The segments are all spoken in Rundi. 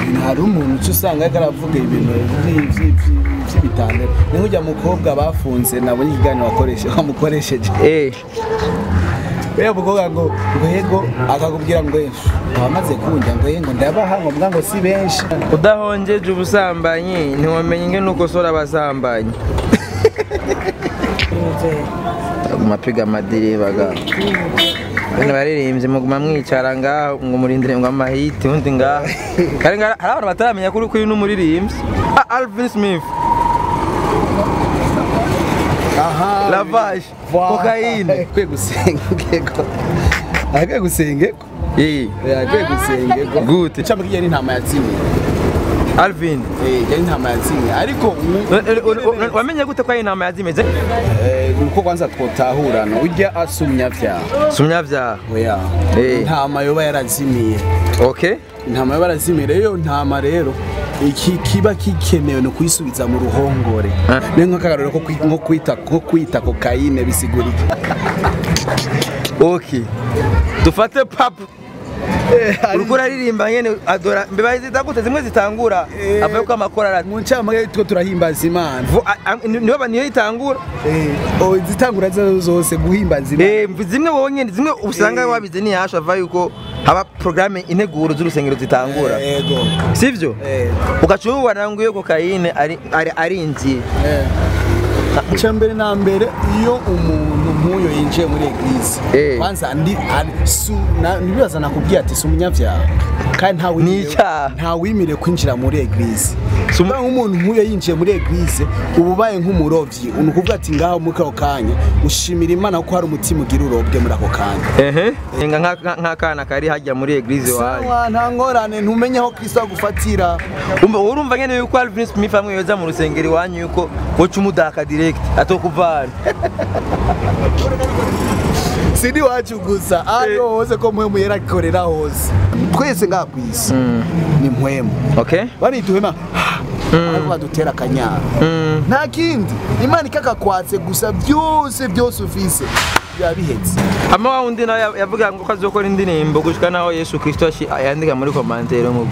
ibintu hari umuntu uca usanga ariko aravuga ibintu vyi- vyi- vyi- vy'ibitandaro ni nk'urya mukobwa bafunze nabonye ikiganiro wakoreshe wamukoresheje eh Bea mukobwa ngo ngo yego akakubwira ngo yeshu wamaze kunjya ngo yego ndabaha ngo mbwa ngo si benshi udahongeje ubusambanyi ntiwamenye ingene ukosora abasambanyi mapiga amadiriba ga bene baririmbye muguma mwicara ngaho ngo murindire ngo amahiti undi ngaho kandi ngaho hari abantu bataramenya kuri kuri n'umuririmbyi Ah, Alvin Smith aha lavage kokayine kwe gusengeko akwe gusengeko eh akwe gusengeko Gute? icamo kijya n'intama yatsinye Alvin eh jya n'intama yatsinye ariko ubu Eh, eh, eh, wamenye gute ko ari inama yazimeze eh, nuko kwanza twotahurana urya asumya vyaha sumya vyaha oya Eh. intama yoba yarazimiye okay intama yoba yarazimiye rero iyo ntama rero iki kiba gikenewe ni kuyisubiza mu ruhongore Ah. ni nk'akarorero ko kwi- nko kwita ko kwita kokayine bisigurika okay dufate papu uriko uraririmba nyene adora mbeba zita gute zimwe zitangura Eh. avuye ko amakorara mu ncamake two turahimbaza imana Vu- a- a- niyo niyo itangura Oh, izitangura zo zose guhimbaza imana Eh, zimwe wonyene zimwe usanga Eh. wabize ntiyasha ava yuko haba programme integuro z'urusengero zitangura yego sivyo Eh. ugaca ubona ngo iyo kokayine ari ari arinjiye icya mbere na mbere iyo umuntu nk'uyo yinjiye muri eglise Eh. kwanza ndi ari- su- na- ntibibaza nakubwiye ati si umunyabyaha kandi nta Ni icyaha. nta wimire kwinjira muri eglise Si umu- Kuba nk'umuntu nk'uyo yinjiye muri eglise uba ubaye nk'umurovyi ni ukuvuga ati ngaho muri ako kanya ushimira imana ko hari umutima ugira urobwe muri ako kanya ehe Enga nka- nka- nk'akana kari hajya muri eglise wanyu sawa nta ngorane ntumenye aho kristo agufatira umva urumva nyene yuko Alvin Smith amwe yoza mu rusengero iwanyu yuko woca umudaka direct atokuvana sindi wacu gusa ariho hose ko mpwemu yera akorera hose twese ngaha ku isi ni mpwemu okay barituhema ariko badutera akanyara Mm. nta kindi imana ikakakwatse gusa byose byose ufise biba bihetse ama wa wundi nawe yavuga ngo ko azokora indirimbo gushika naho Yesu Kristo ashi- yandika muri komantere mu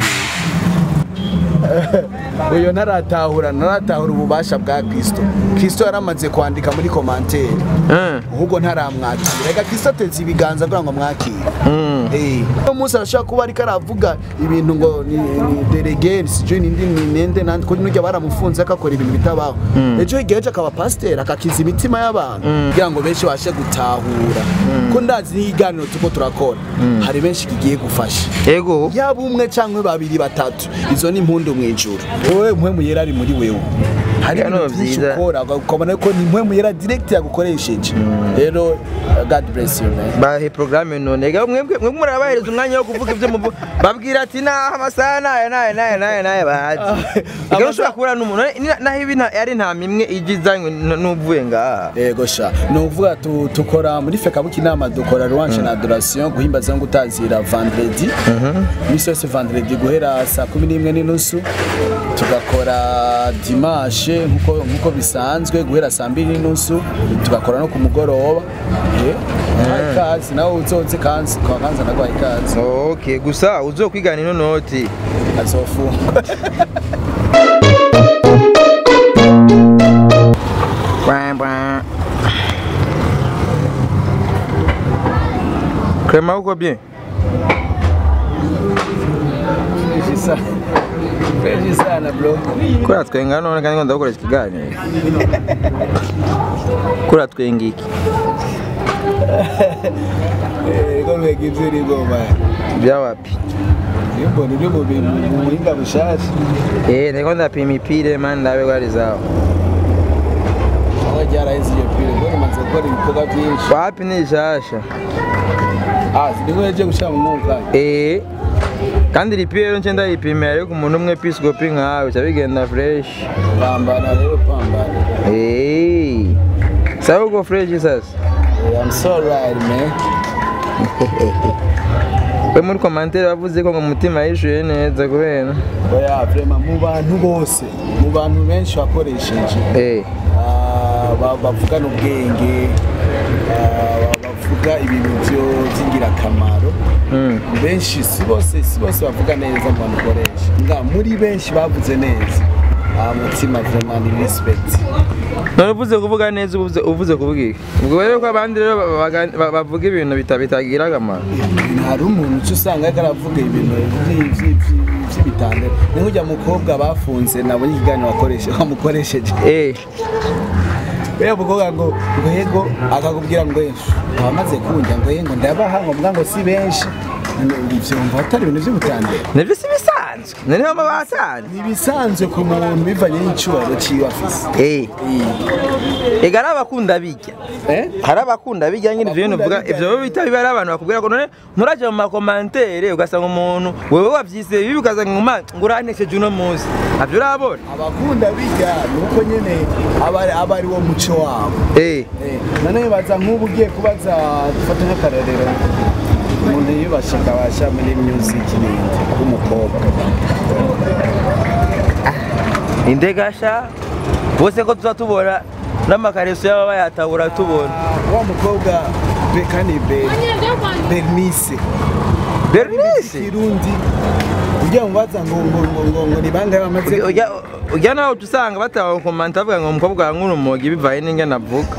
uyo ntaratahura ntaratahura ububasha bwa kristo kristo yaramaze kwandika muri komantere Mm. ahubwo ntaramwakira reka kristo atetse ibiganza kugira ngo amwakire Mm. Eh, uno munsi arashobora kuba ariko aravuga ibintu ngo ni ni delegate sijui nindi ni nende nandi kuri nujya baramufunze akakora ibintu bitabaho ejo hirya yaje akaba pasiteri akakiza imitima y'abantu kugira ngo benshi bashe gutahura ko ndazi n'ikiganiro tuko turakora hari benshi kigiye gufasha Ego yaba umwe cyangwa babiri batatu izo ni impundu mu ijuru wowe mpwemu yera ari muri wewe hari Bino ibintu byinshi byiza. ukora ukabona ko ni mpwemu yera direct yagukoresheje rero uh, god bless you man bahe programme none ega mwebwe mwebwe murabahereza umwanya wo kuvuga ibyo muvu babwira ati naha amasaha naye naye naye naye naye bahazi ega Amasaha- ushobora kubura n'umuntu ni- naho ibi nta- ari nta mimwe ije izanywe n- n'uvuye ngaha yego sha ni ukuvuga tu- tukora muri fekabuki inama dukora louange na adoration guhimbaza no gutazira vendredi iminsi yose vendredi guhera saa kumi n'imwe n'inusu tugakora dimanche nkuko nkuko bisanzwe guhera saa mbiri n'inusu tugakora no ku mugoroba Eh, wahaye ikaze nawe uzoze kanzi kwa kanza nagwaye ikaze okay gusa uzokwigana ino noti azofungwa Clement uko bien Fresh sana. Fresh sana bro kura twenga none kandi ngo ndagukoresha ikiganiro kura twenga iki Ego mbega ivyo uri goma bya wapi Nimbona ibyo mu bintu mu buhinga bushasha eh ndiko ndapima ipire man ndabe gwari zawo aho ryaraheze iyo pire ngo rimaze gukora ibikorwa byinshi wapi ni rishasha ah nibwo yaje gushira mu mwuka Eh, kandi iri pire nce ndayipimira ariko umuntu umwe episcopi nkawe ca bigenda fresh pambana rero pambana Eh, sawa uko fresh sasa Eh, I'm so right man we muri komantere bavuze ko ngo umutima yishuye neza kubera oya vraiment mu bantu bose mu bantu benshi wakoresheje Eh, ah, ba- bavugana ubwenge ah, ba- bavuga ibintu byo- by'ingirakamaro Mm. benshi si bose si bose bavuga neza ngo bamukoreshe nga muri benshi bavuze neza ah, mutima vraiment ni respect none uvuze kuvuga neza uvuze uvuze kuvuga iki ubwo rero ko abandi rero ba- baga- ba- bavuga ibintu bita- bitagira akamaro hari umuntu uca usanga ariko aravuga ibintu vyi- vyi- vyi- vy'ibitandaro ni nk'ujya mukobwa bafunze nabonye ikiganiro wakoreshe wamukoresheje eh Buriya mukobwa ngo ngo yego akakubwira ngo "Efu, abamaze kunjya ngo yego ndabaha ngo mbwa ngo si benshi ivyo mva atari ibintu vy'ubutandaro nivyo si bisanzwe noneho aba basanze ni ibisanzwe ku muntu bivanye n'icyubahiro ciwe afise eh ega ari abakunda bijya Eh? hari abakunda bijya nyine ivyo bintu uvuga Abakunda ivyo biba bita biba ari abantu bakubwira ko none nturaje mu makomantere ugasanga umuntu wewe wavyise bibi ukaza ngo "Ma, ngo uranesheje uno munsi navyo urabona abakunda bijya ni uko nyene aba ari- aba ari wo muco wabo eh Eh, none baza nk'ubu ugiye kubaza dufate nk'akarorero umuntu yiyubashe akabasha muri music n'indi w'umukobwa indegasha bose ko tuza tubona n'amakareso yaba bayatabura tubona wa mukobwa beka ni Be- bernice bernice kirundi ugiye mubaza ngo ngo ngo ngo ngo ni bangahe bamaze ujya ujya nawe uca usanga batakomanta bavuga ngo umukobwa wawe nk'urumogi bivaye n'ingene avuga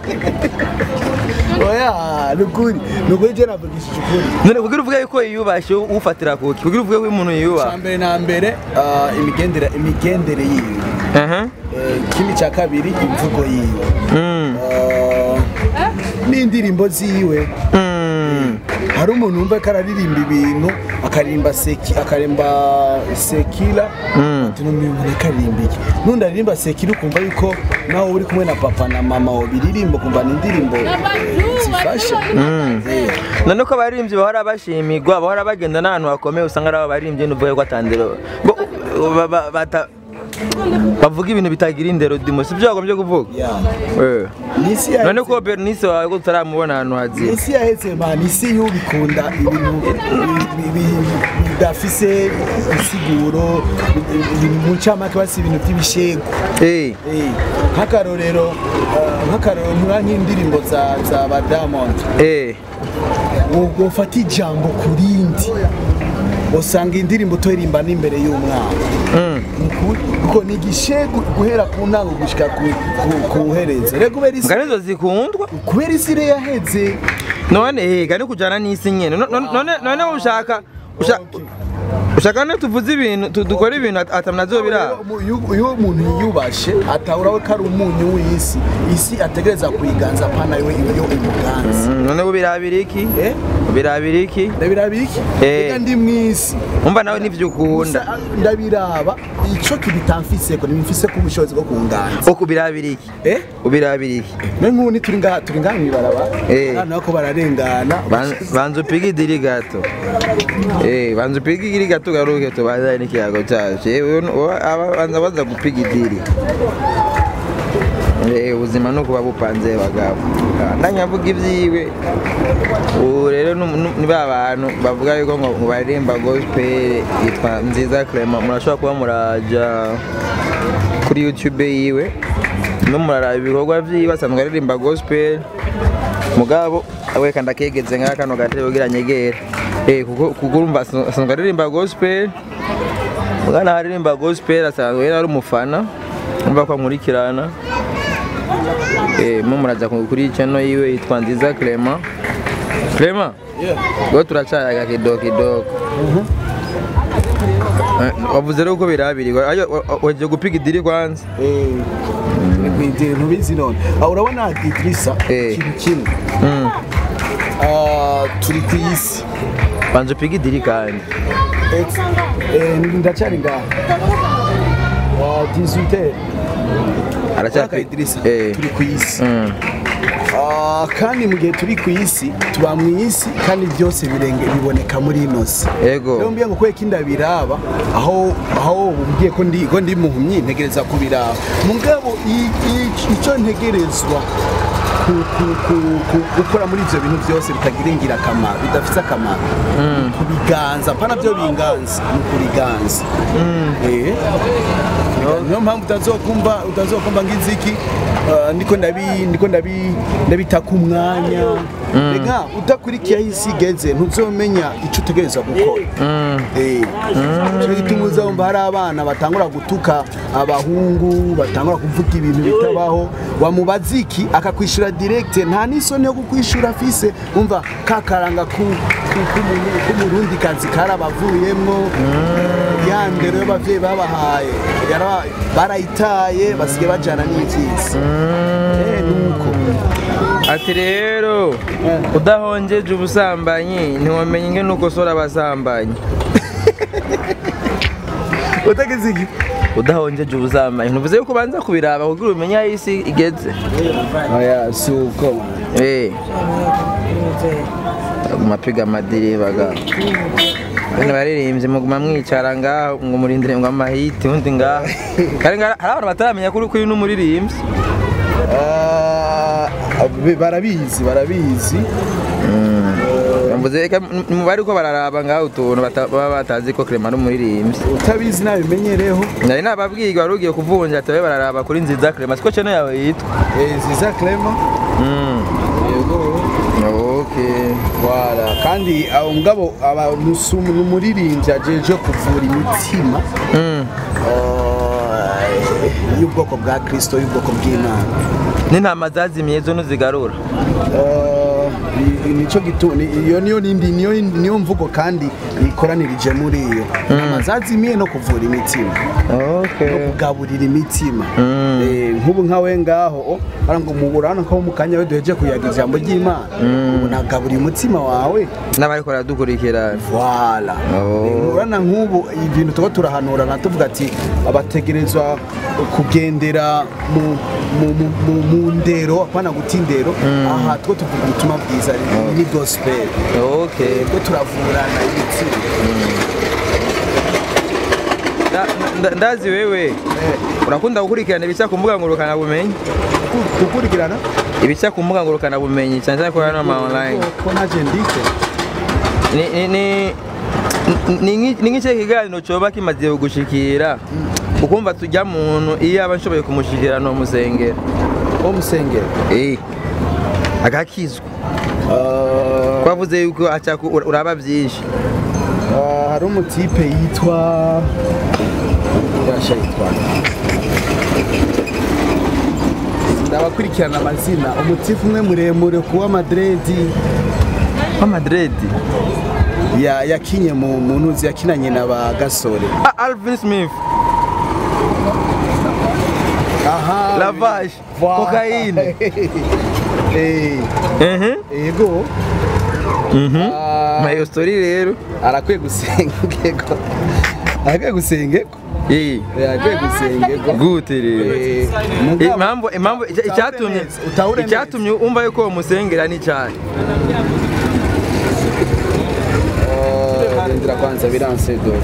oya ni ukuri ni ukuri je navugishije ukuri none kugira uvuge yuko yiyubashye ufatira kuki kugira uvuge ko umuntu cya yiyubaha mbere na mbere ah, imigendere imigendere yiwe aha Eh, ikindi cya kabiri imvugo yiwe Mm. Ah, n'indirimbo ziwe Mm. hari umuntu wumva ko araririmba ibintu akaririmba seki akarimba sekira Mm. ati n'umuntu reka aririmba iki n'undi aririmba sekira ukumva yuko nawe uri kumwe na papa na mama wabiririmba ukumva ni indirimbo eh, zifasha Eh, none ko abaririmbyi bahora bashimirwa bahora bagenda n'ahantu hakomeye usanga ari abo baririmbyi n'uvuge ko atandero ngo ba- ba- bata- bavuga ibintu bitagira indero dimo si byo wagombye kuvuga ya Eh. n'isi none yaheze ko bernice wawe ko tutaramubona ahantu haziye isi yaheze man isi y'ubikunda ibintu bi- bi- bi- bidafise insiguro ibintu mu ncamake basi ibintu by'ibishego Eh. Eh, nk'akarorero ah, nk'akarorero ntura nk'indirimbo za za ba Diamond Eh. ubwo ufata ijambo ku rindi usanga indirimbo toririmba n'imbere y'umwana Mm. Ukuri, kuko ni igishegu guhera ku ntango gushika ku ku- ku herezo rero kubera isi nga nizo zikundwa kubera isi rero yaheze none hega ni kujana n'isi nyene No- no- none none ushaka usha- ushaka ne tuvuze ibintu tu- dukora ibintu at- atamnazo biraba iyo iyo umuntu yiyubashe atahura ko ari umunyu w'isi isi ategereza kuyiganza pana yo iyo imuganza Mm, none ubirabira iki eh ubirabira iki ndabiraba iki Eh. reka ndi mw'isi umva nawe nivyo ukunda Gusa ndabiraba ico kibitamfiseko nimfise ko ubushobozi bwo kunganza uko ubirabira iki eh ubirabira iki ne nk'ubu turi ngaha turi ngaha mw'ibaraba Eh. abana bako bararengana Ban- banza upige idiri gato Eh, banza upige idiri gato ugaruke tubazane n'ikiyago cyacu Eh, uyu ni- uwa- aba- banza baza gupiga idiri Eh, ubuzima ni ukuba bupanze bagabo Ah, ndanyavuga ibyiwe ubu rero nu- nu- ni ba bantu bavuga yuko ngo ngo baririmba gospel yitwa nziza clement murashobora kuba muraja kuri youtube yiwe no muraraba ibikorwa vyiwe asanzwe aririmba gospel mugabo we kandi akegeze nka kano gatebe kugira nyegere eh kuko kuko urumva asanzwe asanzwe aririmba gospel mugana aririmba gospel asanzwe yari ari umufana umva ko ankurikirana eh mo muraza ku- kuri channel yiwe yitwa nziza Clement Clement Yeah. go turacayaga kidogo kidogo Eh, wavuze rero ko birabirirwa wagiye gupiga idiri kwanza eh ntubizi none Ah, urabona Idrissa Eh. ikintu kimwe Mm. Ah, turi ku isi banza upige idiri kandi Ex- eh, ndacyari ngaha wa 18 aracyapika Idrissa eh turi ku isi Mm. Ah, kandi mu gihe turi ku isi tuba mu isi kandi byose birenge biboneka muri ino si Ego. rero mbwiye ngo kubera ko inda biraba aho aho umbwiye ko ndi ko ndi muhumyi ntegereza kubiraba mugabo i- i- icyo ntegerezwa ku- ku- ku- ku- gukora muri ibyo bintu byose bitagira ingirakamaro bidafite akamaro kubiganza pana byo binganza ni ukubiganza Eh. niyo mpamvu utazokumva utazokumva ng'inziki uh, ndiko ndabi ndiko ndabi ndabita ku mwanya rega udakurikiye aho isi igeze ntuzomenya icyo utegereza gukora Eh, cyo gituma uzumva hari abana batangura gutuka abahungu batangura kuvuga ibintu bitabaho wamubaza iki akakwishura direct nta n'isoni yo kukwishura afise umva kakaranga ku- ku- k'umuntu- k'umurundi kazi karabavuyemwo ya ndero y'abavyeyi babahaye yara- barayitaye basigaye bajana n'ivyisi Eh, nuko ati rero udahongeje ubusambanyi ntiwamenye ingene ukosora abasambanyi utagize iki udahongeje ubusambanyi ntuvuze yuko ubanza kubiraba kugira umenye aho isi igeze oya si uko Eh. mapiga amadiri baga bene baririmbye muguma mwicara ngaho ngo murindire ngo amahiti undi ngaho kandi ngara- hari abantu bataramenya kuri kuri n'umuririmbyi Ah, be- barabizi barabizi mvuze reka mubari ko bararaba ngaho utuntu bata- baba batazi ko Clement ari umuririmbyi utabizi nabimenyereho nari nababwiye wari ugiye kuvunja ati babe bararaba kuri nziza Clement siko channel yawe yitwa Eh, ziza clema Mm. yego okay wara kandi abo ngabo abantu si umu- ni umuririmbyi ajeje kuvura imitima Mm. ah, y'ubwoko bwa kristo y'ubwoko bw'imana n'intama zazimiye zo ntuzigarura Ah, ni- nico gitu ni- iyo niyo nindi niyo niyo mvugo kandi ikoranirije muri iyo amazazimiye no kuvura imitima no okay kugaburira imitima Mm. Eh, nk'ubu nkawe ngaho oh, bara ngo muburana ko mu kanya we duheje kuyaga ijambo ry'imana ubu nagaburiye umutima wawe n'abariko baradukurikira Voilà. Oh. Urana nk'ubu ibintu tuba turahanurana tuvuga ati abategerezwa kugendera mu, mu, mu, mu, mu ndero apana guta indero aha two tuvuga ubutumwa bwiza ni gospel okay two turavurana ibitsina Da- nda- ndazi wewe urakunda gukurikirana ibica ku mbuga ngurukana bumenyi gukurikirana ibica ku mbuga ngurukana bumenyi cyane cyane ko hano ama online ko naje ndike ni ni ni ni nki- ni nk'ikihe kiganiro coba kimaze gushikira ukumva tujya muntu iyo aba nshoboye kumushikira no musengera wo musengero eh agakizwa Ah, twavuze yuko aca ku- ura- uraba byinshi ah, hari umutipe yitwa yasha yitwa ndabakurikirana amazina umutipe umwe muremure kuwa madredi wa Madrid ya yakinye mu mu ntuzi yakinanye na ba gasore ah Alvin Smith aha lavage Voilà. cocaine eh ehe yego Ah, mayo story rero arakwiye gusengego arakwiye gusengego eh Eh, arakwiye gusengego gute rero Eh, mugabo- impamvu impamvu icya- Utahure icyatumye neza, utahure neza. icyatumye umva yuko uwo musengera ni cyane Ah, rindira kwanza biranse do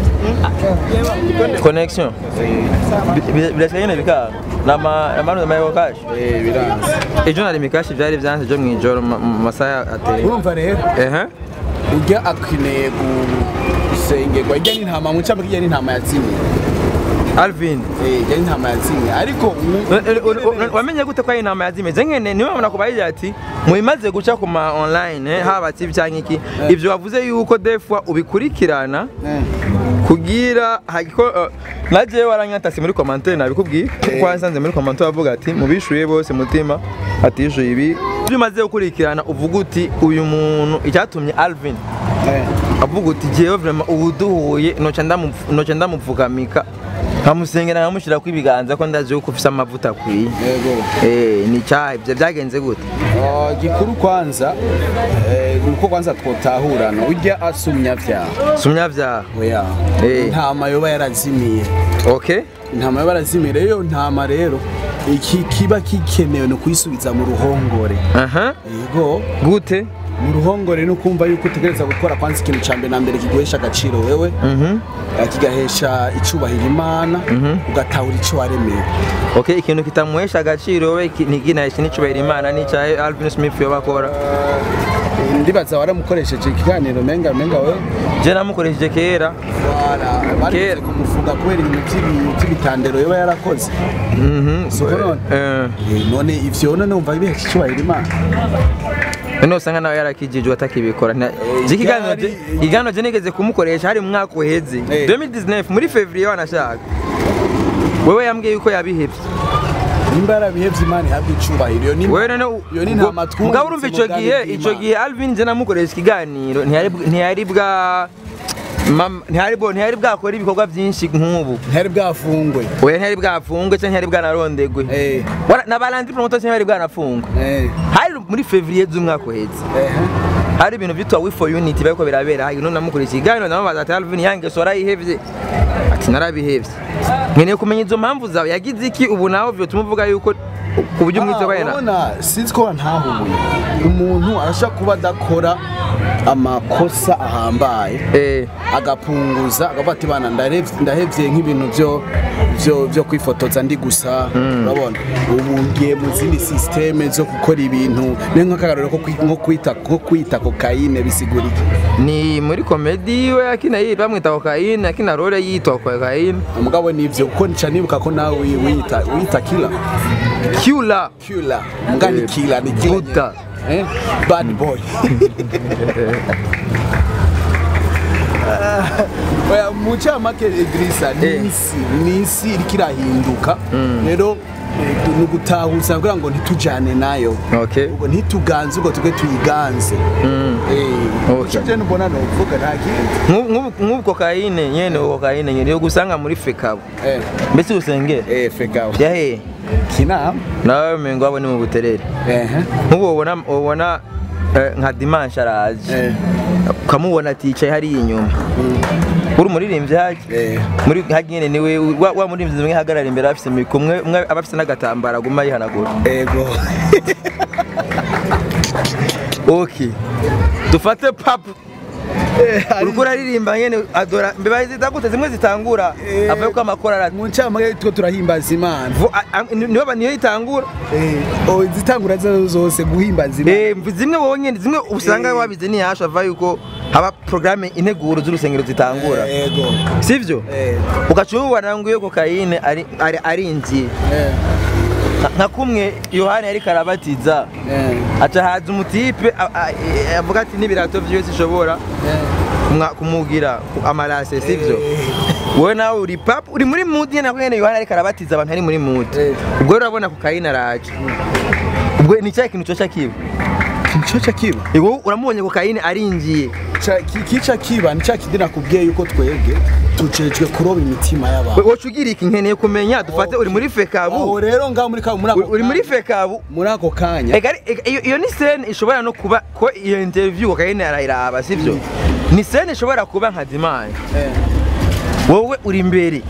connection Bi- bi- birasigaye nyine bikanga nama amanu amayo kashi eh biranse ejo nari mikashi byari byanze byo mu ijoro mu mu masaha ateye urumva rero ehe ujya akeneye gusengerwa ijya n'intama mu cyambu kijya n'intama yatsinye Alvin eh ijya n'intama yatsinye ariko mu- wamenye gute ko ari inama yazimeze nkene niwe mubona kubagira ati mubimaze guca ku ma online eh, haba TV cyangwa iki ivyo wavuze yuko defwa ubikurikirana Eh, kugira hagiko uh, naje waranyatasi muri commentaire nabikubwiye kuko wansanze muri commentaire bavuga ati mubishuye bose mutima atishuye ibi ibyo umaze gukurikirana uvuga uti uyu muntu icyatumye Alvin eh. avuga uti jewe vraiment ubu duhuye noca ndamu- noca ndamupfukamika nkamusengera nkamushyira ibiganza ko ndazi yuko ufise amavuta akwiye yego Eh, ni cyaha ibyo byagenze gute Ah, gikuru kwanza eh, nuko kwanza twotahurana ujya asumya vyaha sumyavyaha oya Eh. intama yoba yarazimiye okay intama yoba yarazimiye rero iyo ntama rero iki kiba gikenewe ni ukuyisubiza mu ruhongore aha yego gute mu ruhongore ni ukumva yuko utegereza gukora kwanza ikintu cya mbere na mbere kiguhesha agaciro wewe Mhm. eh, kigahesha icyubahiro imana ugatahura icyo waremeye okay ikintu kitamuhesha agaciro we ki- ntiginaheshe n'icubahiro imana n'icyahe alvin smith yoba akora Eh, ndibaza waramukoresheje ikiganiro menga menga we je namukoresheje kera barigeze Kera. kumufunga kubera ibintu by'ibi- by'ibitandero yoba yarakoze Mhm. Siko none? Eh, Eh, none ivyo none umva bihesha icyubahiro imana none usanga nawe yarakijijwe atakibikora Nta- je ikiganiro je- yari- ikiganiro je nigeze kumukoresha hari mu mwaka uheze Eh. 2019 muri fevrier wanashaka wewe yambwiye yuko yabihevye nimba yarabihevye imana ihabwa icubahiro iyo ni wewe none u- iyo ni ubwo- ntama twumvise mugabo urumva mu ico bwami gihe bw'Imana. ico gihe Alvin je namukoresha ikiganiro ntiyari bw- ntiyari bwa mam- ntiyari bwo- ntiyari bwakora ibikorwa byinshi nk'ubu ntihari bwafungwe oya ntiyari bwafungwe cyangwa ntiyari bwanarondegwe Eh. Wara- na balandi promoter ntiyari bwanafungwe Eh, hari muri fevrier z'umwaka uheze eh, hari ibintu byitwa we for unity bariko birabera hari none namukurikiye ikiganiro ndamubaza ati Alvin yange so arayihevye ati narabihevye nkeneye kumenya izo mpamvu zawe yagize iki ubu nawe vyotuma uvuga yuko ku buryo umwitse Ah, bayena urabona sinzi ko ntahubuye umuntu arashaka kuba adakora amakosa ahambaye eh agapunguza agavuga ati bana ndarevye- ndahevye nk'ibintu byo byo byo kwifotoza ndi gusa urabona ubu ngiye mu zindi systeme zo gukora ibintu ni nk'akarorero ko kwi- nko kwita nko kwita kokayine bisigura iki ni muri komedi we akina yi bamwita kokayine akina role yitwa kokayine mugabo nivyo kuko nica nibuka ko nawe wi- wiyita wiyita killer Kula killer muga ni Eh, killer ni killer Buddha. eh bad boy oya mu camake Idrissa Eh. ni isi ni isi iriko irahinduka rero eh, ni ugutahuza kugira ngo ntitujane nayo okay ubwo ntituganze ubwo twe tuyiganze Okay. uco je mbona novuga nta kindi Nk'ubu- nk'ubu nk'ubu kokayine nyene ubu kokayine nyene yo gusanga muri fekabo eh mbese usengera eh fekaho yahe kinama nawe mengo abo ni mu buterere eh nk'ubu ubona ubona eh, nka dimanche araje eh ukamubona aticaye hariya inyuma uri umuririmbyi haje eh muri hajya nyene niwe wa, wa muririmbyi umwe ahagarara imbere afise mikro umwe umwe aba afise n'agatambara aguma yihanagura ego okay dufate papu uriko uraririmba nyene adora mbeba zita gute zimwe zitangura Eh. avuye ko amakora arati mu ncamake two turahimbaza imana niyo ba- niyo itangura Eh, oh, izitangura zazo zose guhimbaza imana Eh, mvu- zimwe wowe nyene zimwe usanga Eh. wabize ntiyasha ava yuko haba programme integuro z'urusengero zitangura Eh, ego sivyo Eh, ugaca ubibona ngo iyo kokayine ari- ari- arinjiye eh, Nka- nka kumwe yohani yariko arabatiza eh, aca haza umutipe a- a- e- avuga ati n'ibirato vyiwe sishobora eh. kumwa- kumugira amarase sivyo Eh. wowe nawe uri papa uri muri mood nyene nako nyene yohani ariko arabatiza abantu ari muri mood Eh. ubwo rero urabona kokayine araje ubwo ni cya kintu coca kiba Nico kiba Ego uramubonye kokayine arinjiye Ca- ki- kica kiba ni cya kindi nakubwiye yuko twebwe tujejwe kuroba imitima y'abantu woca ugira iki nkeneye kumenya dufate uri muri aho fekabu rero ngaho muri ka- muri ako uri muri kanya- fekabu muri ako kanya Ega ari- ega- iyo iyo ni scene ishobora no kuba ko iyo interview kokayine arayiraba sivyo ni scene ishobora kuba nka dimanche Eh, wowe uri imbere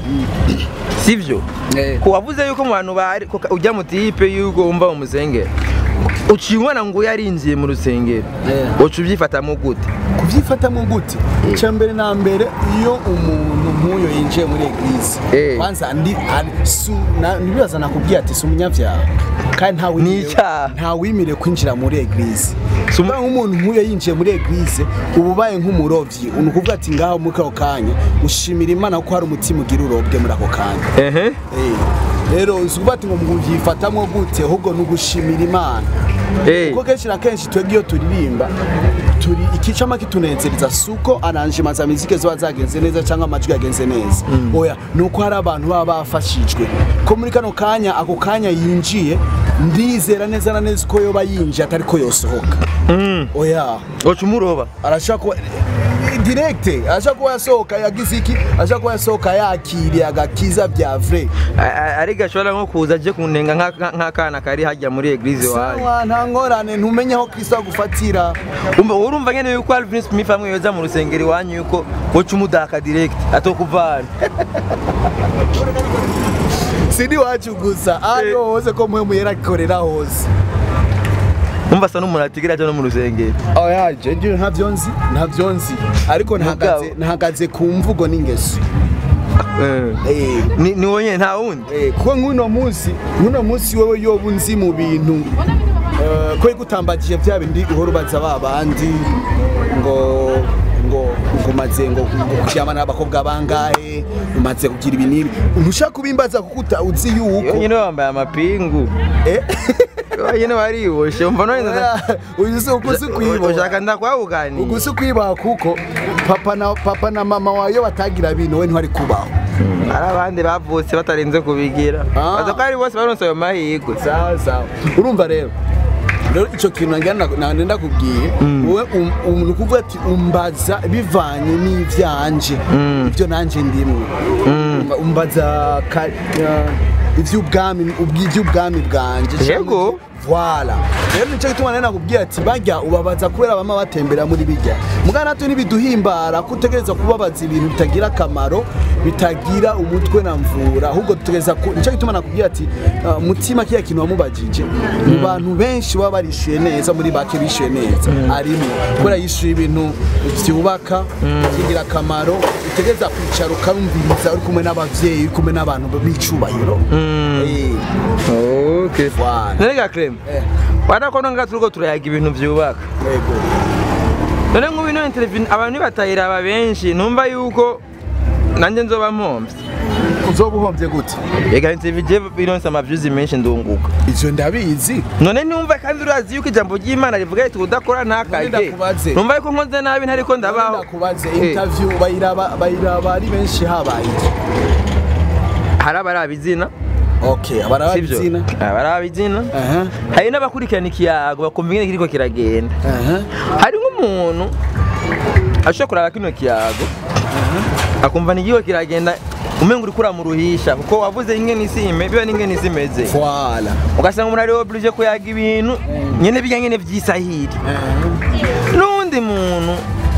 sivyo eh. ko wavuze yuko mu bantu bari ko ka- ujya mu tipe yuko wumva mu musengero uciye ubona ngo yarinjiye mu rusengero Eh. uca ubyifatamo gute kubyifatamo gute icya mbere na mbere iyo umuntu nk'uyo yinjiye muri eglise Eh. kwanza ndi ari- su- na- ntibibaza nakubwiye ati si umunyabyaha kandi nta wimire- Ni icyaha. nta wimire kwinjira muri eglise Si umu- Kuba nk'umuntu nk'uyo yinjiye muri eglise uba ubaye nk'umurovyi ni ukuvuga ati ngaho muri ako kanya ushimira imana ko hari umutima ugira urobwe muri ako kanya ehe Eh, rero uzi kuvuga ati ngo mubyifatamwo gute ahubwo ni ugushimira imana Eh. kuko kenshi na kenshi twebwe iyo turirimba turi ikicama kitunezereza si uko aranjima za mizike ziba zagenze neza cyangwa amajwi yagenze neza oya ni uko hari abantu baba bafashijwe ko muri kano kanya ako kanya yinjiye ndizera neza na neza ko yoba yinjiye atari ko yosohoka oya uca umuroba arashaka kuba direkte arashaka kuba yasohoka yagize iki arashaka kuba yasohoka yakiriye agakiza bya vrai A- a- ariko ashobora nko kuza aje kunenga nka- nka- nk'akana kari hajya muri eglise wanyu sawa nta ngorane ntumenye aho kristo agufatira Umva urumva nyene yuko Alvin Smith amwe yoza mu rusengero iwanyu yuko woca umudaka direct atokuvana sindi wacu gusa ariho hose ko mwe muyera akorera hose umva asa n'umuntu atigira aja no mu rusengero oya je njye ntavyo nzi ntavyo nzi ariko ntahagaze Mugabo. ntahagaze ku mvugo n'ingeso Eh. Eh, ni ni wowe nyene nta wundi eh, kuko nk'uno munsi nk'uno munsi wowe yoba unzi mu bintu eh, ko igutambagije bya bindi uhora ubaza ba bandi ngo ngo ngo maze ngo ngo kuryamana n'abakobwa bangahe umaze kugira ibi n'ibi ntushaka kubimbaza kuko uta- uzi iyo yuko nyene wambaye amapingu eh nyine wariboshe umva none ndaza- uyu si uku si kwiba ushaka ndakwabuganiye uku si kwibaha kuko papa na papa na mama wawe iyo batagira bino we ntwari kubaho hari abandi bavutse batarinze kubigira Ah. baza ko ari bose baronse ayo mahirwe sawa sawa urumva rero rero icyo kintu ngira nande ndakubwiye wowe um- um- ni ukuvuga ati umbaza bivanye n'ivyanje ibyo nanje ndimwe Umba- umbaza ka- uh, ivy'ubwami ubwi- ivy'ubwami bwanje Yego. Voilà. Rero nicyo gituma nari nakubwiye ati bajya ubabaza kubera bama batembera muri bijya. Mugana natwe ntibiduhimbara ko utegereza kubabaza ibintu bitagira akamaro, bitagira umutwe na mvura, ahubwo dutegereza ku nicyo gituma nakubwiye ati uh, mutima kiya kintu wamubajije. Mu bantu benshi baba barishuye neza muri bake bishuye neza. Arimo kubera yishuye ibintu byubaka, kigira akamaro, utegereza kwicara ukamviriza uri kumwe n'abavyeyi, uri kumwe n'abantu b'icubahiro. Eh, okay Voilà. none Clem Eh. warakona nga turiko turayaga ibintu vyubaka Yego. none nk'ubu ino interview abantu nibatayiraba benshi numva yuko nanjye nzoba mpomvye uzoba uhombye gute ega interview je bironse amaviews menshi ndunguka ivyo ndabizi none numva kandi urazi yuko ijambo ry'imana rivuga riti udakora ntakajye ndakubaze. numva yuko nkoze nabi ntariko ndabaho ndakubaze Eh, interview bayiraba bayiraba ari benshi habaye iki hari abaraba izina okay abaraba sivyo izina abaraba izina aha hari n'abakurikirana ikiyago bakumva ingene kiriko kiragenda aha hari nk'umuntu ashobora kuraba kino kiyago akumva n'igiho kiragenda umenga uriko uramuruhisha kuko wavuze ingene isi ime biba n'ingene isi imeze voilà ugasanga umuntu ari oblige kuyaga ibintu nyene bijya nyene vy'isahiri n'uwundi muntu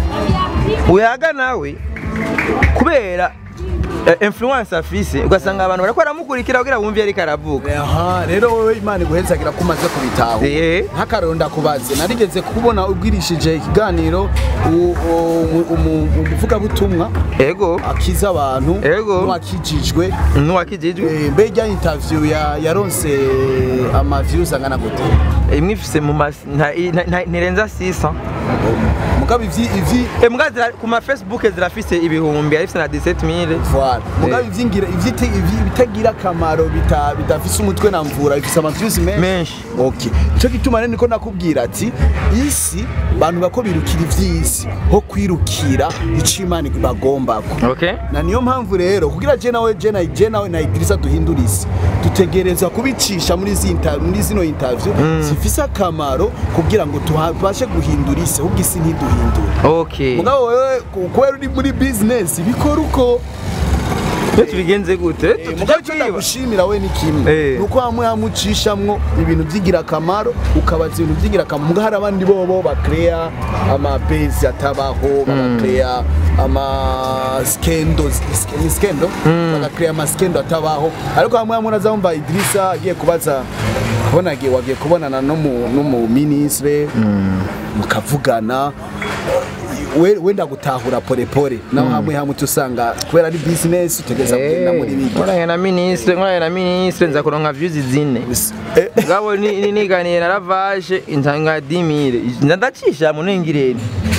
uyaga nawe kubera eh, influence afise ugasanga abantu bariko baramukurikira kugira bumve ariko aravuga aha rero wowe imana iguhezagira ko umaze kubitaho Eh. nk'akarero ndakubaze narigeze kubona ubwirishije ikiganiro u- u- umu- umuvugabutumwa ego akiza abantu Ego. n'uwakijijwe n'uwakijijwe Eh, mbe rya interview ya yaronse ama views angana gute imwe ifise mu mas- nta- nta- nta- ntirenza 600 mugabo ivyi ivyi Mbwa zira- ku ma Facebook zirafise ibihumbi arifise na 17000 Voilà. Mugabo Eh. ivyingira ivyite ivyi- bitagira akamaro bita bidafise umutwe na mvura bifise amaviews menshi. menshi Okay. Ico gituma rero niko nakubwira ati isi bantu bako birukira ivy'isi ho kwirukira ico Imana bagombako. okay Na niyo mpamvu rero kugira je nawe je na je nawe na Idrissa duhindura isi dutegereza kubicisha muri zi inter- muri zino interview zifise akamaro kugira ngo tubashe guhindura isi ahubwo isi ntiduhindure. okay Mugabo wewe ku- kubera uri muri business bikora uko iyo tubigenze gute Eh, tujya mugabo icyo kwiba ndagushimira we ni kimwe Eh. nuko hamwe hamwe ucishamwo ibintu by'ingirakamaro ukabaza ibintu by'ingirakamaro mugabo hari abandi bobo bakeya amabezi atabaho bagakeya ama skendo ni skendo bagakeya ama skendo atabaho ariko hamwe hamwe urazamva Idrissa agiye kubaza kubona agiye wagiye kubonana no mu no mu ministre mukavugana we wenda gutahura pole pole naho hamwe hamwe usanga kubera ari business utegeza kugenda muri bigi nkoranye na ministre nkoranye na ministre nza kuronka views zine Eh, ngabo ni- ni- niganiye na ravage intanga 10000 nza ndacisha mu ningireni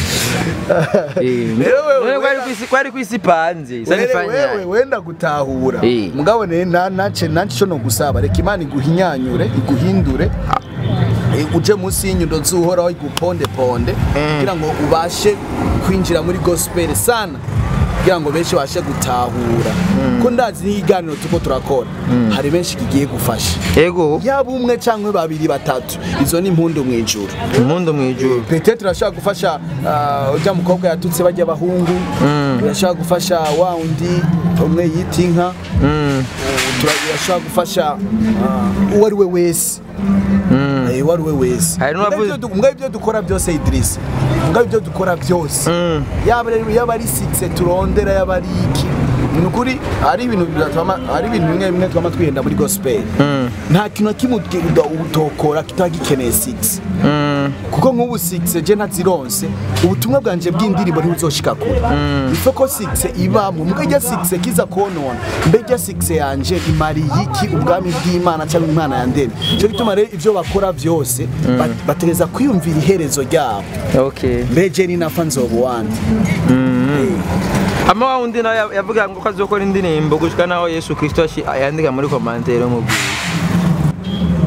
Rero wewe- kwari kwisi kwari kwisi panze isa wewe wewe nifanya wenda gutahura Eh. mugabo ne na nace nace cyo no gusaba reka imana iguhinyanyure iguhindure Eh, uje munsi y'inyundo zuhoraho iguponde ponde kugira ngo ubashe kwinjira muri gospel sana kugira ngo benshi bashe gutahura ko ndazi n'iganiro tuko turakora hari benshi kigiye gufasha ego yaba umwe cyangwa babiri batatu izo ni impundu mu ijuru impundu mwijuru Peut-être turashaka gufasha ah, ujya mukobwa yatutse bajya abahungu turashaka gufasha wa undi umwe yita inka Mm. turashaka gufasha ah, uwo ari we wese Eh, uwo ari we wese Hari n'uwavuze- Mugabo ibyo du- mugabo ibyo dukora byose Idrissa mugabo ibyo dukora byose Mm. yaba ari- yaba ari sikise turondera yaba ari iki ni ukuri hari ibintu biratuma hari ibintu bimwe bimwe twama twihenda muri gospel Mm. nta kintu na kimwe uti- utokora kitaba gikeneye sikise Mm. kuko nk'ubu sikise je ntazironse ubutumwa bwanje bw'indirimbo ntibuzoshika kure ife ko sikise ibamwe muga ijya sikise kiza konona mbe ijya sikise yanje imariye iki ubwami bw'imana cyangwa imana yandemye cyo gituma rero ibyo bakora byose ba- bategereza kwiyumvira iherezo ryabo okay mbe je ni nafa nzoba uwandi ama wa wundi nawe yav- yavuga ngo ko azokora indirimbo gushika naho yesu kristo ashi- yandika muri komantere mu bwiza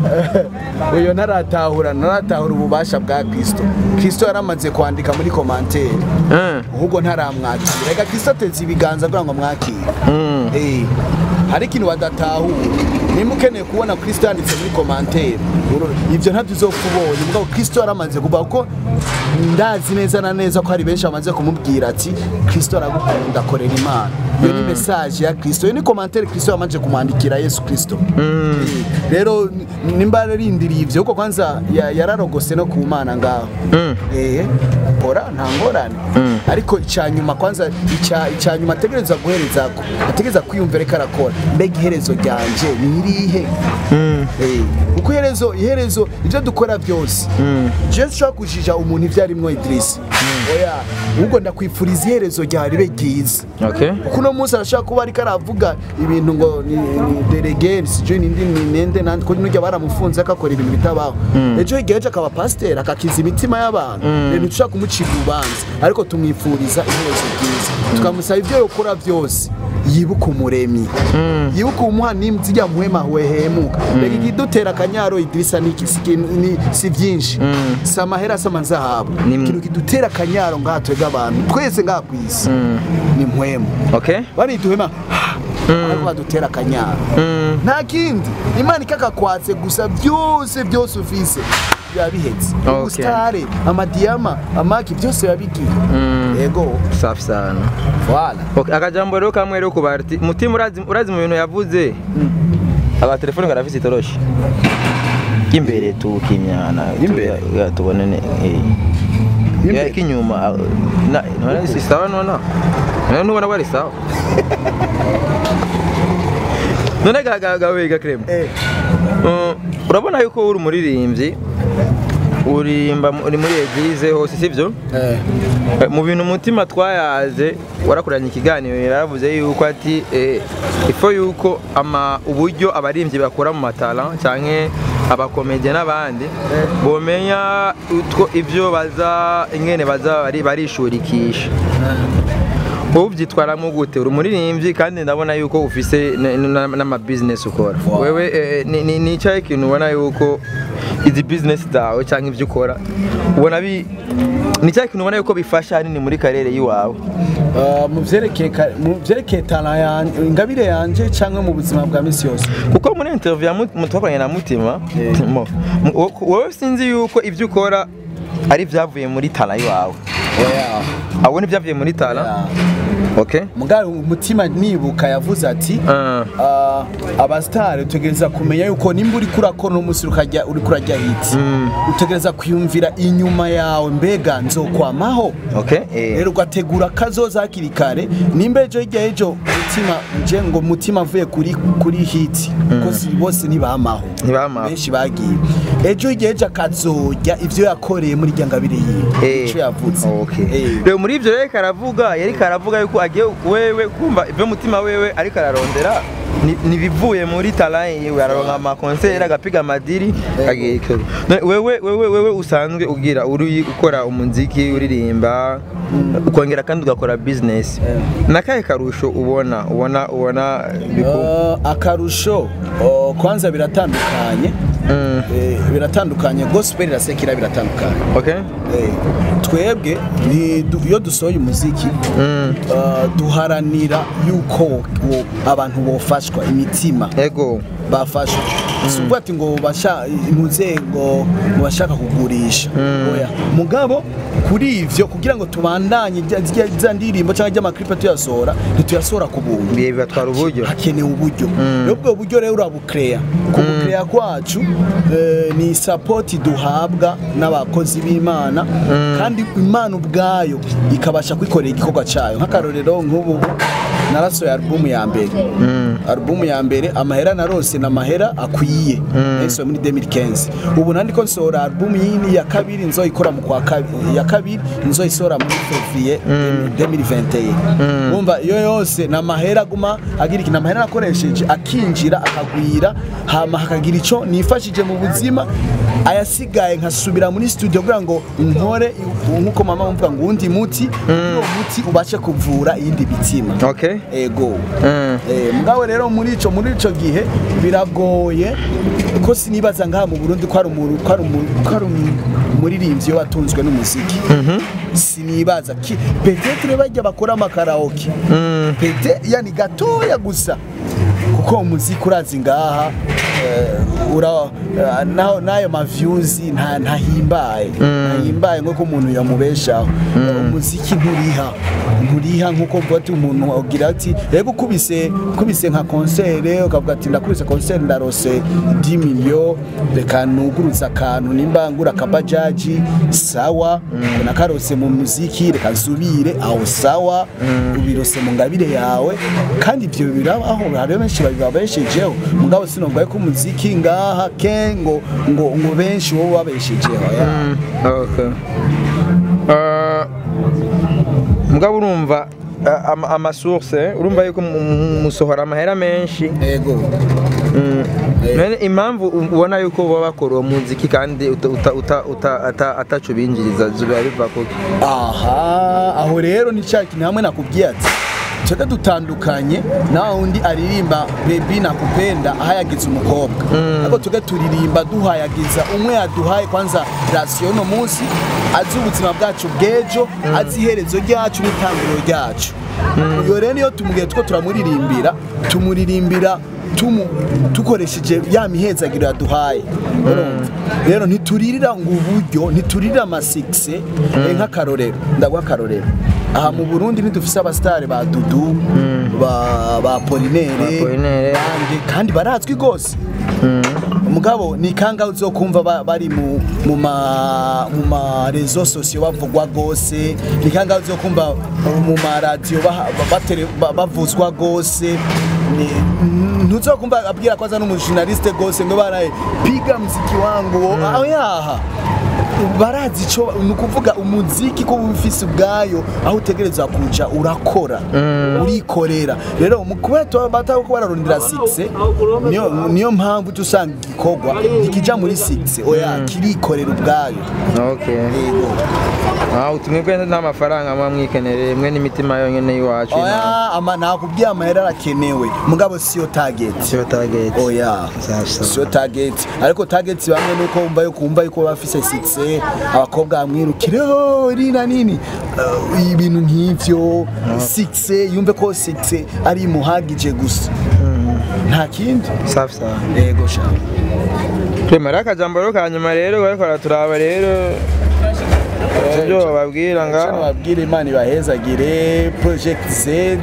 uyo ntaratahura ntaratahura ububasha bwa kristo kristo yaramaze kwandika muri komantere Mm. ahubwo ntaramwakira reka kristo ateze ibiganza kugira ngo amwakire Mm. Eh, hari ikintu badatahura nimba ukeneye kubona kristo yanditse muri komantere uru- ibyo ntabyo uzopfa ubonye mugabo kristo yaramaze kuvuga kuko ndazi neza na neza ko hari benshi bamaze kumubwira ati kristo aragukunda akorera imana iyo ni mesaje ya kristo iyo ni komantere kristo yamanje kumwandikira yesu kristo Eh, rero ni- nimba yararindiriye ibyo kuko kwanza ya- yararogose no ku mana ngaho eh ora nta ngorane ariko icya nyuma kwanza icya icya nyuma ategereza guhereza ko ategereza kwiyumvira ko arakora mbega iherezo ryanje ni irihe Eh, kuko iherezo iherezo ibyo dukora byose jewe nshobora kujija umuntu ibyo arimwo idirisi oya ahubwo ndakwifuriza iherezo ryawe ribe ryiza Okay. kuko uno munsi arashobora kuba ariko aravuga ibintu ngo ni, ni delegeri sijui nindi ni nende nandi ko nujya baramufunze akakora ibintu bitabaho ejo hirya ejo akaba pasiteri akakiza imitima y'abantu rero ntidushobora kumucira urubanza ariko tumwifuriza iherezo ryiza tukamusaba ibyo yakora byose yibuka umuremyi yibuka umuha n'inzira muhema wehemuka reka ikidutera akanyaro idirisa ni iki- si ikintu- ni- si byinshi si amahera si amazahabu Ni- ikintu kidutera akanyaro ngaha twebwe abantu twese ngaha ku isi ni mpwemu Okay. bariduhema ariko badutera akanyaro nta kindi imana ikakakwatse gusa byose byose ufise biba bihetse Okay. ubusitare amadiyama amaki byose biba bigiye yego Safi sana. wala Okay, akajambo rero kamwe rero kubarti mutima urazi urazi mu bintu yavuze aba telefone garafise itoroshi imbere tu kimyana Imbere? tu- ya tubone ne eh Imbere? ya kinyuma na none si sawa nona none nubona bari sawa none gagawe gakrem eh urabona yuko uri umuririmbyi urimba uri muri eglise hose sivyo eh Eh, mu bintu umutima twayaze warakuranye ikiganiro yaravuze yuko ati eh, ifo yuko ama uburyo abaririmbyi bakora mu matara canke abakomedie n'abandi bomenya utwo ivyo baza ingene baza bari barishurikisha wowe ubyitwaramo gute uri umuririmbyi kandi ndabona yuko ufise n'ama business ukora Wow. wewe eh, ni- ni ni icyahe kintu ubona yuko izi business zawe cyangwa ibyo ukora ubona bi ni icyahe kintu ubona yuko bifasha hanini muri karere y'iwawe Ah, mu vyerekeye ka- mu vyerekeye tala yanje ingabire yanje cyangwa mu buzima bwa misi yose kuko muri interview ya Mut- mu- twakoranye na mutima Yeah. mo- mu- wo- wowe sinzi yuko ibyo ukora ari ibyavuye muri tala y'iwawe oya ahubwo ni ibyavuye muri tala Yeah. okay mugabo umutima nibuka yavuze ati Ah, Ah, abasitari utegereza kumenya yuko nimba uri kurakora uno munsi ukajya uri kurajya hiti utegereza kwiyumvira inyuma yawe mbega nzokwamaho okay eh. rero ugategura kazoza hakiri kare nimba ejo hirya ejo mutima nje ngo mutima avuye kuri kuri hiti kuko si bose ntibamaho Ntibamaho. benshi bagiye ejo hirya ejo akazojya ivyo yakoreye muri rya ngabire yiwe Eh, ico yavuze okay. Eh. rero muri ibyo rero karavuga yari karavuga yuko agiye wewe kumva ibyo mutima wewe ariko ararondera ni- nibivuye muri talent yiwe araronka amakonseri agapiga amadiri agiye ikora. None wewe wewe wewe usanzwe ugira uri ukora umuziki uririmba ukongera kandi ugakora business nakahe karusho ubona ubona ubona biku- Uh, akarusho uh, kwanza biratandukanye Mm. Eh, biratandukanye gospel irasekera biratandukanye okay Eh, twebwe ni du- iyo dusohoye umuziki uh, duharanira yuko wo- abantu bofashwa imitima ego bafashwa si ukuvuga ati ngo basha intuze ngo ngo bashaka kugurisha oya mugabo kuri ivyo kugira ngo tubandanye rya- rya- za ndirimbo cyangwa ry'amaklipe tuyasohora ntituyasohora ku buntu biye bibatwara uburyo hakenewe uburyo rero ubwo buryo rero urabukeya kubukeya kwacu eh, ni sapoti duhabwa n'abakozi b'imana kandi imana ubwayo ikabasha kwikorera igikorwa cyayo nk'akarorero nk'ubu narasohoye alubumu ya mbere alubumu ya mbere amahera narose ni amahera akwiye nayisohoye muri 2015 ubu nandiko nsohora alubumu yindi ya kabiri nzoyikora mu kwa kabiri ya kabiri nzoyisohora muri fevrier 2021 wumva iyo yose ni amahera aguma agira ikintu amahera nakoresheje akinjira akagwira hama hakagira ico nifashije mu buzima ayasigaye nkasubira muri studio kugira ngo nkore nk'uko mama mvuga ngo uwundi muti uwo muti ubashe kuvura iyindi mitima okay ego Mm. Eh, mugabo rero muri ico muri ico gihe biragoye ko sinibaza ngaha mu Burundi ko ari umuntu ko ari umuntu ko ari umuririmbyi watunzwe n'umuziki sinibaza ki peut-être bajya bakora amakaraoke Mm. pete yani gatoya gusa kuko umuziki urazi ngaha eh, ura eh, naho nayo ma views nta ntahimbaye ntahimbaye nko umuntu yamubeshaho umuziki nturiha nturiha nkuko mvuga ati umuntu agira ati rego ukubise ukubise nka concert ukavuga ati ndakubise concert ndarose 10 million reka nuguruza akantu nimba ngura akabajaji sawa nakarose mu muziki reka nsubire aho sawa ubirose mu ngabire yawe kandi ibyo birabaho hari benshi bababeshejeho mugabo sinumva ko umuziki ngaha ke ngo ngo ngo benshi wowe babeshejeho ya. Mm, okay. Uh, mugabo urumva uh, ama- amasource urumva yuko mu- mu- musohora amahera menshi ego Mm. Eh. None impamvu ubona yuko baba bakora uwo muziki kandi uta- uta- uta- uta- ata- ataco binjiriza biba biva kuki aha aho rero ni cya kintu hamwe nakubwiye ati twebwe dutandukanye na undi aririmba bebi nakupenda ahayagiza umukobwa ariko twebwe turirimba duhayagiza umwe yaduhaye kwanza rasiyo uno munsi azi ubuzima bwacu bw'ejo azi iherezo ryacu n'itangiriro ryacu iyo rero niyo tumubwiye two turamuririmbira tumuririmbira tumu dukoresheje ya mihezagiro yaduhaye urumva rero ntituririra ngo uburyo ntituririra amasikise eh, nk'akarorero ndaguha akarorero aha mu burundi ntidufise abasitari ba dudu ba ba polinere Ba Apollinaire. kandi kandi barazwi rwose umugabo ni kangahe uzokumva ba- bari mu mu ma mu ma rezo sosiyo bavugwa gose ni kangahe uzokumva mu ma radio baha- ba- batere- ba- bavuzwa gose Ni- ntuzokumva abwira ko aza n'umujournaliste gose ngo baraye piga muziki wangu aho yaha barazi ico ni ukuvuga umuziki ko uba ufise ubwayo aho utegerezwa kuja urakora urikorera rero mu kuba tuba batako ko bararondera 6 niyo niyo mpamvu tusanga igikorwa ntikija muri 6 oya kirikorera ubwayo okay yego Ah, utumwebwe nta mafaranga muba mwikenereye mwe n'imitima yonyene y'iwacu oya ama nakubwiye amahera arakenewe mugabo siyo target siyo target oya Sasa. siyo target ariko target bamwe nuko wumva yuko wumva yuko bafise 6 abakobwa bamwirukire "Oh, iri na nini Uh, ibintu nk'ivyo 6 yumve ko 6 ari imuhagije gusa nta kindi safi sawa yego sha twemera akajambo rero ka nyuma rero bariko baraturaba rero ibyo bababwira Cyane ngaho babwire imana ibahezagire project z eh,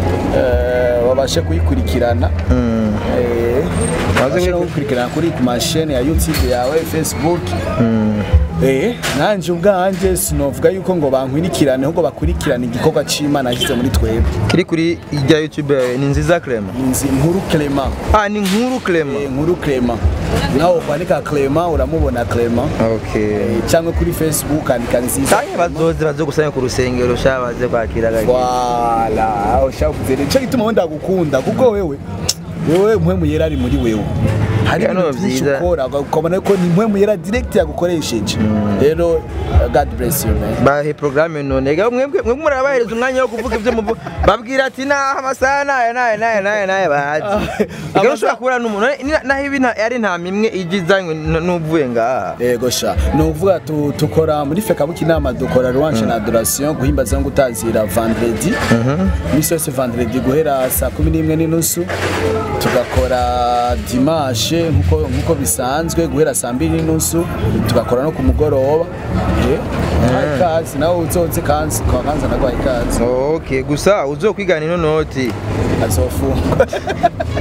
babashe kuyikurikirana Mm. Eh, Maze babashe no kuri- kuyikurikirana kuri ku mashene ya youtube yawe facebook Mm. Eh, nanje ubwanje sinovuga yuko ngo bankwirikirane ahubwo bakurikirane igikorwa c'Imana yashyize muri twebwe kiri kuri irya youtube yawe ni nziza Clement inzi nkuru Clement ah ni nkuru Clement eh, nkuru Clement nawe kwandika Clement uramubona Clement okay Eh, cyangwa kuri Facebook andika nziza Kanye bazoze baze gusanya ku rusengero sha baze kwakira gake wala aho shavuze rero cyo gituma wenda gukunda kuko wewe wewe mpwemu yera ari muri wewe hari Bino ibintu byinshi byiza. ukora ukabona ko ni mpwemu yera direct yagukoresheje rero uh, God bless you man bahe programme none ga mwebwe mwebwe murabahereza umwanya wo kuvuga ibyo muvu babwira ati naha amasaha naye naye naye naye naye bahazi Amasaha- Ega ushobora kubura n'umuntu Ni- naho ibi nta- ari nta mimwe ije izanywe n- n'uvuye ngaha yego sha ni ukuvuga tu- tukora muri fekabuki inama dukora louange na adoration guhimbaza no gutazira vendredi iminsi yose vendredi guhera saa kumi n'imwe n'inusu tugakora dimanche nkuko nkuko bisanzwe guhera saa mbiri n'inusu tugakora no ku mugoroba Eh, uhaye ikaze nawe uzoze kanzi kwa kanza naguhaye ikaze okay gusa uzokwigana ino noti azofungwa